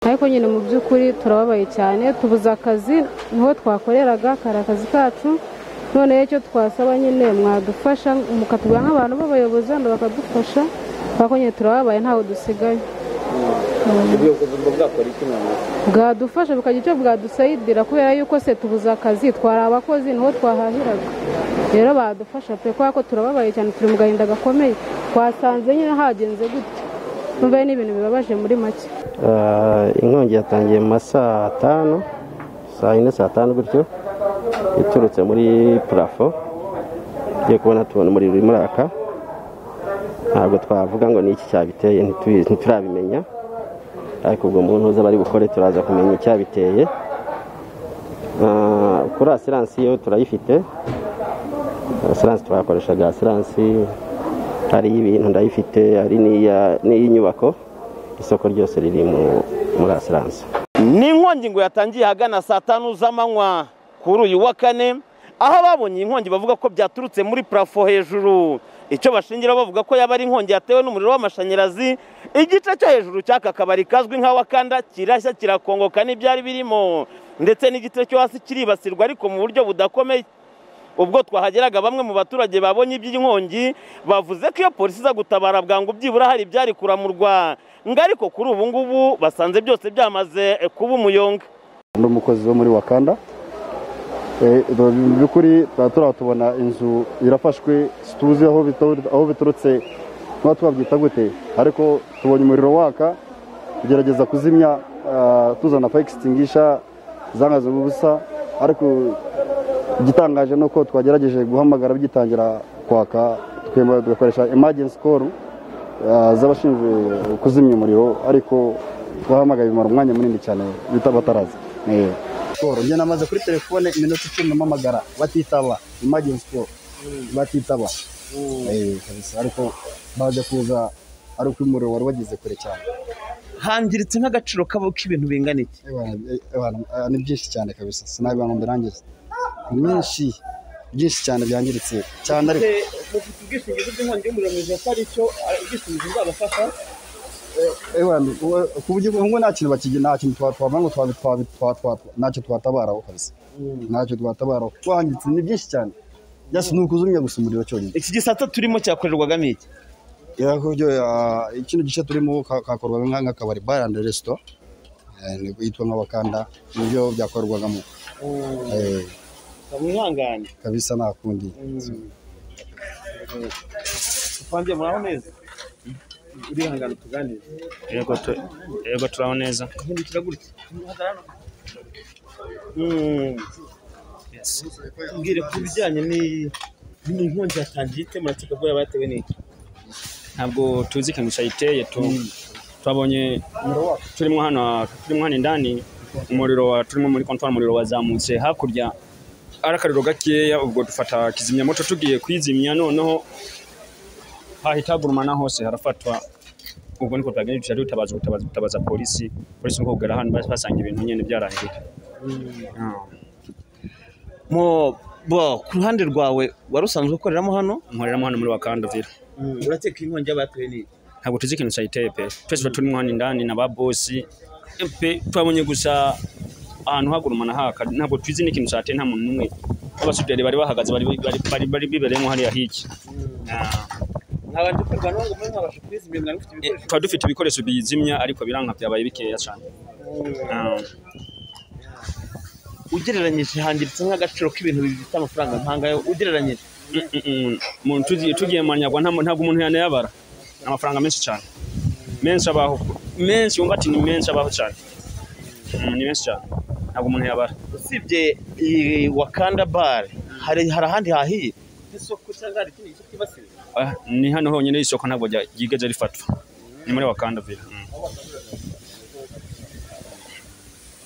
kuko nyine mu by'ukuri turababaye cyane tubuze akazi niho twakoreraga kari akazi kacu noneho icyo twasaba nyine mwadufasha mukatubwira nk'abantu b'abayobozi hano bakadufasha kuko nyine turababaye ntawe dusigaye ubuyobozi ngo bwakora iki noneho bwadufasha bukagira icyo bwadusayidira kubera yuko se tubuze akazi twari abakozi niho twahahiraga rero badufasha pe kubera ko turababaye cyane turi mu gahinda gakomeye twasanze nyine hagenze gutya numva ari n'ibintu bibabaje muri make inkongi yatangiye mu ma saa tanu saa yine saa tanu gutyo iturutse muri purafo tugiye kubona tubona umuriro urimo uraka ntabwo twavuga ngo ni iki cyabiteye ntitubizi ntiturabimenya ariko ubwo muntu uza bari bukore turaza kumenya icyabiteye Ah, kuri asiransi yo turayifite asiransi twakoresha asiransi hari y'ibintu ndayifite hari n'iya- n'iy'inyubako isoko ryose riri mu- muri asiransi ni inkongi ngo yatangiye ahagana saa tanu z'amanywa kuri uyu wa kane aho ababonye iyi nkongi bavuga ko byaturutse muri purafo hejuru icyo bashingira bavuga ko yaba ari inkongi yatewe n'umuriro w'amashanyarazi igice cyo hejuru cy'aka kabari kazwi nka wakanda kirashya kirakongoka n'ibyari birimo ndetse n'igice cyo hasi kiribasirwa ariko mu buryo budakomeye ubwo twahageraga bamwe mu baturage babonye iby'inkongi bavuze ko iyo polisi iza gutabara bwangu byibura hari ibyari kuramurwa ngo ariko kuri ubu ngubu basanze byose byamaze eh, kuba umuyonga ndi umukozi wo muri wakanda Eh, mu by'ukuri tuba turatubona inzu irafashwe situzi aho bitu- aho biturutse tuba twabyita gute ariko tubonye umuriro waka tugerageza kuzimya ah, tuzana faya egisitingisha zangaze ubusa ariko igitangaje ni uko twagerageje guhamagara bigitangira kwaka tukemera tugakoresha emagensi koru ah, z'abashinzwe kuzimya umuriro ariko twahamagaye bimara umwanya munini cyane bita bataraza Eh. siporo njye namaze kuri telefone iminota icumi mpamagara batitaba imagine siporo batitaba Eh, kabisa ariko baje kuza ari uko umuriro wari wageze kure cyane hangiritse nk'agaciro kabo k'ibintu bingana iki Eh, bana, eh, bana, eh, ni byinshi cyane kabisa sinabibanga mbirangize ni byinshi byinshi cyane byangiritse cyane ariko mufite ubwishingizi bw'inkongi y'umuriro mu gihe atari cyo ah, ubwishingizi buzabafasha Eh, bana, uwe- ku buryo bumwe nta kintu bakigi nta kintu twatwabona ngo twabi- twabi- twa- twa- twa- ntacyo twatabaraho kabisa ntacyo twatabaraho twangiritse ni byinshi cyane byose ni ukuzumya gusa umuriro cyonyine iki gisata turimo cyakorerwagamo iki ya kubyo ya ikindi gice turimo ka- kakorwaga nka- nk'akabari bar and resto eh, nibwo yitwa nk'abakanda nibyo byakorwagamo Eh, mwihangane kabisa nta kundi tupangiye muraho neza urihangane tuganire yego tu- yego turaho neza hindukira gutya Yes. mbwire ku bijyanye n'inkongi yatangiye ite murakeka ko yaba yatewe n'iki ntabwo tuzi ikintu cyayiteye tu twabonye turimo hano turimo hano indani umuriro wa turimo muri kontwari umuriro wazamutse hakurya ari akariro gakeya ubwo dufata kizimyamoto tugiye kwizimya noneho hahita hagurumana hose harafatwa ubwo niko twagenda duca dutabaza ubutabazi gutabaza polisi polisi nkubwira hano basanga ibintu nyine byarangirika Mo- bo ku ruhande rwawe wari usanzwe ukoreramo hano nkoreramo hano muri wakanda vira urakeka inkongi y'abateye n'iki ntabwo tuzi ikintu cyayiteye pe twese tuba turimo hano indani na ba bosi pe twabonye gusa ahantu hagurumana haka ntabwo tuzi n'ikintu cyateye nta muntu n'umwe abasuderi bari bahagaze bari bari bari bari bibereyemo hariya hirya nkabanje kwirirwa nawe ngo mbe mwabasha kwizimya mwari mufite Eh, ibikoresho twari dufite ibikoresho biyizimya ariko biranka byabaye bikeya cyane Ah, ugereranyije hangiritse nk'agaciro k'ibintu bifite amafaranga nk'angayo ugereranyije mm, mm, mm. umuntu tugiye tugiye mu manyagwa nta muntu- ntabwo umuntu yanayabara ni amafaranga menshi cyane menshi abaho menshi wumva ati ni menshi abaho cyane Mm, ni menshi cyane ntabwo umuntu yabara usibye iyi wakanda bare hari hari ahandi hahiye nk'isoko cyangwa hari ikindi gice cyibasiye Ah, ni hano honyine isoko ntabwo rya- ryigeze rifatwa ni muri wakanda vila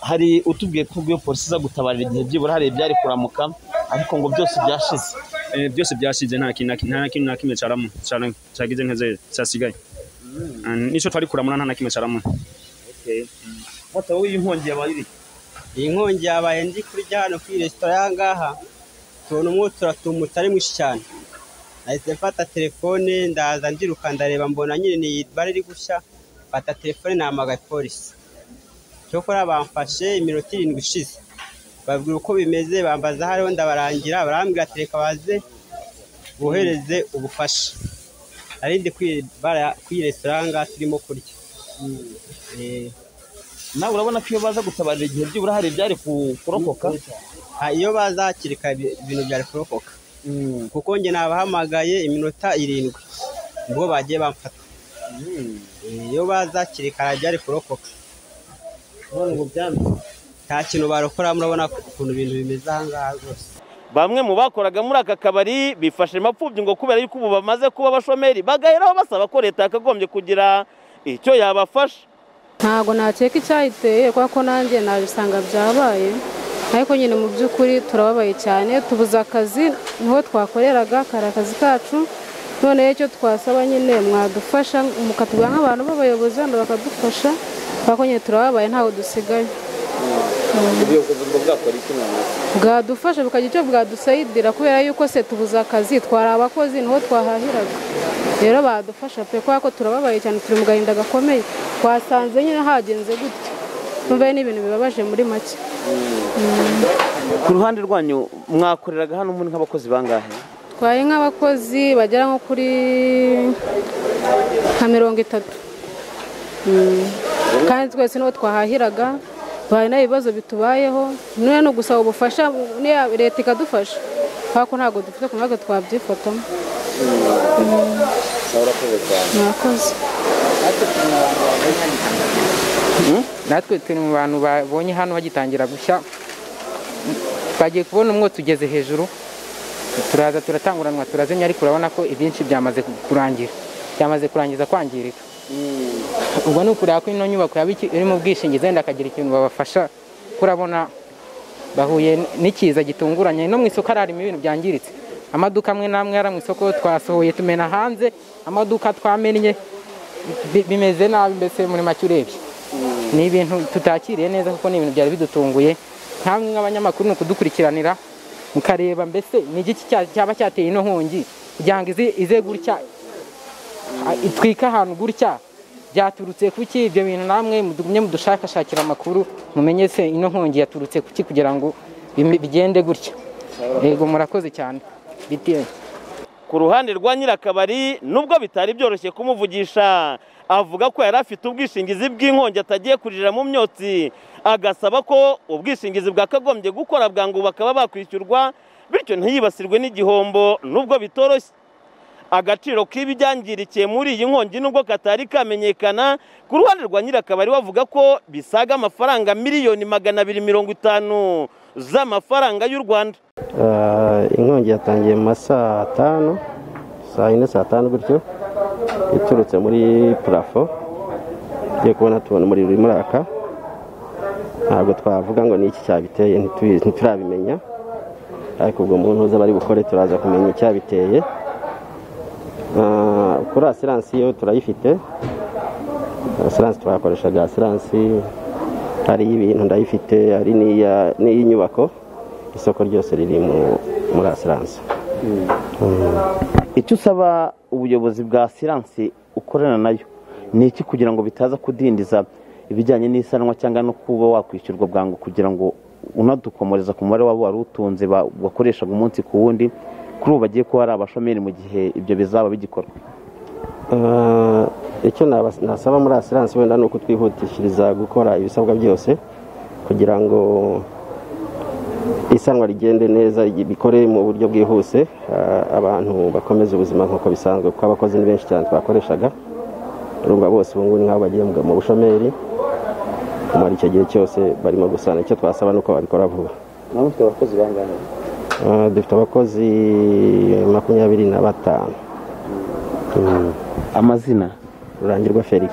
hari utubwiye ko ubwo iyo polisi iza gutabarira igihe byibura hari ibyari kuramuka ariko ngo byose byashize Eh, byose byasize nta kintu na kimwe- nta kintu na kimwe cyaramo cyara- cyagize nkeze cyasigaye Ah, nicyo twari kuramura nta na kimwe cyaramo mota wowe iyi nkongi yabaye iri iyi nkongi yabaye ndi kurya hano kuri resitora y'ahangaha tubona umwotsi uratumutse ari mwinshi cyane nahise mfata telefone ndaza ndiruka ndareba mbona nyine ni bare iri gushya mfata telefone nahamagaye polisi cyokora bamfashe iminota irindwi ishize babwira uko bimeze bambaza aho ariho ndabarangira barambwira ati reka baze bohereze ubufasha nari ndi kwi- bara- kuri resitora ngaha turimo kurya Eh, nawe urabona ko iyo baza gutabarira igihe byibura hari ibyari ku- kurokoka ah, iyo baza hakiri kare ibi- ibintu byari kurokoka kuko njye nabahamagaye iminota irindwi ubwo bagiye bamfata Eh, iyo baza hakiri kare byari kurokoka nta kintu barokora murabona ukuntu ibintu bimeze aha ngaha rwose bamwe mu bakoraga muri aka kabari bifashe mapfubyi ngo kubera yuko ubu bamaze kuba abashomeri bagaheraho basaba ko leta yakagombye kugira icyo yabafasha ntabwo nakeka icyayiteye kubera ko nanjye nabisanga byabaye ariko nyine mu by'ukuri turababaye cyane tubuze akazi niho twakoreraga kari akazi kacu noneho icyo twasaba nyine mwadufasha mukatubwira nk'abantu b'abayobozi hano bakadufasha kubera ko nyine turababaye ntawe dusigaye bwadufasha bukagira icyo bwadusayidira kubera yuko se tubuze akazi twari abakozi niho twahahiraga rero badufasha pe kubera ko turababaye cyane turi mu gahinda gakomeye twasanze nyine hagenze gutya numva ari n'ibintu bibabaje muri make ku ruhande rwanyu mwakoreraga hano muri nk'abakozi bangahe twari nk'abakozi bagera nko kuri nka mirongo itatu Mm. kandi twese niho twahahiraga hari n'ibibazo bitubayeho none ni ugusaba ubufasha niya leta ikadufasha kubera ko ntabwo dufite ku mwaka twabyifatamo mwakoze natwe turi mu bantu babonye hano bagitangira gushya bagiye kubona umwotsi ugeze hejuru turaza turatanguranwa turazimya ariko urabona ko ibyinshi byamaze ku- kurangira byamaze kurangiza kwangirika ubwo ni ukureba ko ino nyubako yaba iki- iri mu bwishingizi wenda akagira ikintu babafasha kurabona bahuye n- n'ikiza gitunguranye no mu isoko hari harimo ibintu byangiritse amaduka amwe n'amwe yari mu isoko twasohoye tumena hanze amaduka twamennye bi- bimeze nabi mbese muri make urebye ni ibintu tutakiriye neza kuko ni ibintu byari bidutunguye nkamwe nk'abanyamakuru ni ukudukurikiranira mukareba mbese ni igiki cya- cyaba cyateye ino nkongi kugira ngo ize ize gutya a- itwike ahantu gutya byaturutse ku ki ibyo bintu namwe mugumye mudushakashakira amakuru mumenye se ino nkongi yaturutse ku ki kugira ngo bime- bigende gutya yego murakoze cyane bitiye ku ruhande rwa nyirakabari nubwo bitari byoroshye kumuvugisha avuga ko yari afite ubwishingizi bw'inkongi atagiye kuririra mu myotsi agasaba ko ubwishingizi bwakagombye gukora bwangu bakaba bakwishyurwa bityo ntiyibasirwe n'igihombo nubwo bitoroshye agaciro k'ibibyangirikiye muri iyi nkongi nubwo katari kamenyekana ku ruhande rwa nyirakabari bavuga ko bisaga amafaranga miliyoni magana abiri mirongo itanu z'amafaranga y'u rwanda Ah, inkongi yatangiye mu ma saa tanu saa yine saa tanu gutyo iturutse muri parafo tugiye kubona tubona umuriro urimo uraka ntabwo twavuga ngo ni iki cyabiteye ntitubi- ntiturabimenya ariko ubwo mu ntuza bari bukore turaza kumenya icyabiteye Ah, kuri asiransi yo turayifite asiransi twakoreshaga asiransi hari ibintu ndayifite hari n'iya- n'iy'inyubako isoko ryose riri mu- muri asiransi icyo usaba ubuyobozi bwa siransi ukorana nayo ni iki kugira ngo bitaza kudindiza ibijyanye n'isanwa cyangwa no kuba wakwishyurwa bwangu kugira ngo unadukomereza ku mubare wabo wari utunze ba- wakoreshaga umunsi ku wundi kuri ubu bagiye kuba ari abashomeri mu gihe ibyo bizaba bigikorwa Ah, icyo naba- nasaba muri asiransi wenda ni uko twihutishiriza gukora ibisabwa byose kugira ngo isanwa rigende neza rigi- bikore mu buryo bwihuse ah, abantu bakomeze ubuzima nk'uko bisanzwe kuko abakozi ni benshi cyane twakoreshaga urumva bose ubu ngubu ni nk'aho bagiye mu- mu bushomeri kumara icyo gihe cyose barimo gusana icyo twasaba ni uko babikora vuba Ah, dufite abakozi makumyabiri na batanu Mm. amazina rurangirwa felix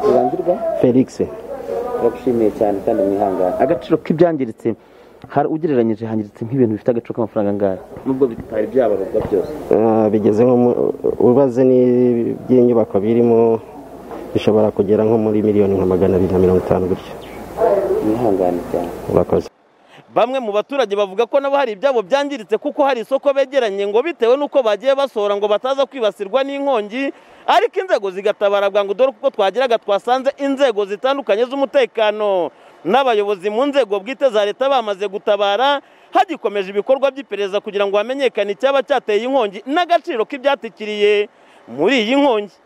rurangirwa felix turagushimiye cyane kandi mwihangane agaciro k'ibyangiritse hari ugereranyije hangiritse nk'ibintu bifite agaciro k'amafaranga angahe nubwo bitari byabarurwa byose Ah, bigeze nko mu- ubaze ni- by'inyubako birimo bishobora kugera nko muri miliyoni nka magana abiri na mirongo itanu gutyo mwihangane cyane urakoze bamwe mu baturage bavuga ko nabo hari ibyabo byangiritse kuko hari isoko begeranye ngo bitewe n'uko bagiye basohora ngo bataza kwibasirwa n'inkongi ariko inzego zigatabara bwangu dore uko twageraga twasanze inzego zitandukanye z'umutekano n'abayobozi mu nzego bwite za leta bamaze gutabara hagikomeje ibikorwa by'iperereza kugira ngo hamenyekane icyaba cyateye inkongi n'agaciro k'ibyatikiriye muri iyi nkongi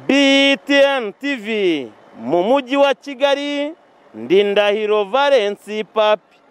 btn tv mu mujyi wa kigali ndindahiro valensi papi